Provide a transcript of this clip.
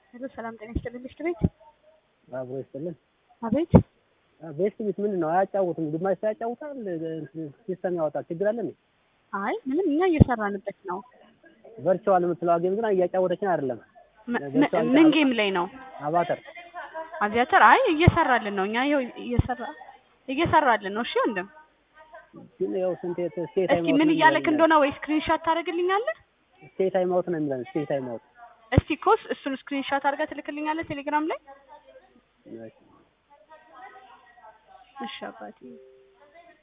ሄሎ ሰላም ጤና ይስጥልኝ ምሽት ቤት አብሮ ይስጥልን። አቤት ቤስት ቤት ምንድን ነው አያጫውትም? ግማሽ ሰው ያጫውታል፣ ሲስተም ያወጣል። ችግር አለ እንዴ? አይ ምንም እኛ እየሰራንበት ነው ቨርቹዋል የምትለው ጌም ግን እያጫወተችን አይደለም። ም- ም- ምን ጌም ላይ ነው አባተር አቪያተር አይ እየሰራልን ነው እኛ ይኸው እየሰራ እየሰራልን ነው እሺ ወንድም ግን ያው ስንት ስቴት እስኪ ምን እያለክ እንደሆነ ወይ ስክሪንሻት ታደርግልኛለህ ስቴት ታይም አውት ነው የሚለን። ስቴት ታይም አውት እስቲ ኮስ እሱን ስክሪንሻት አድርገህ ትልክልኛለህ ቴሌግራም ላይ እሺ አባቴ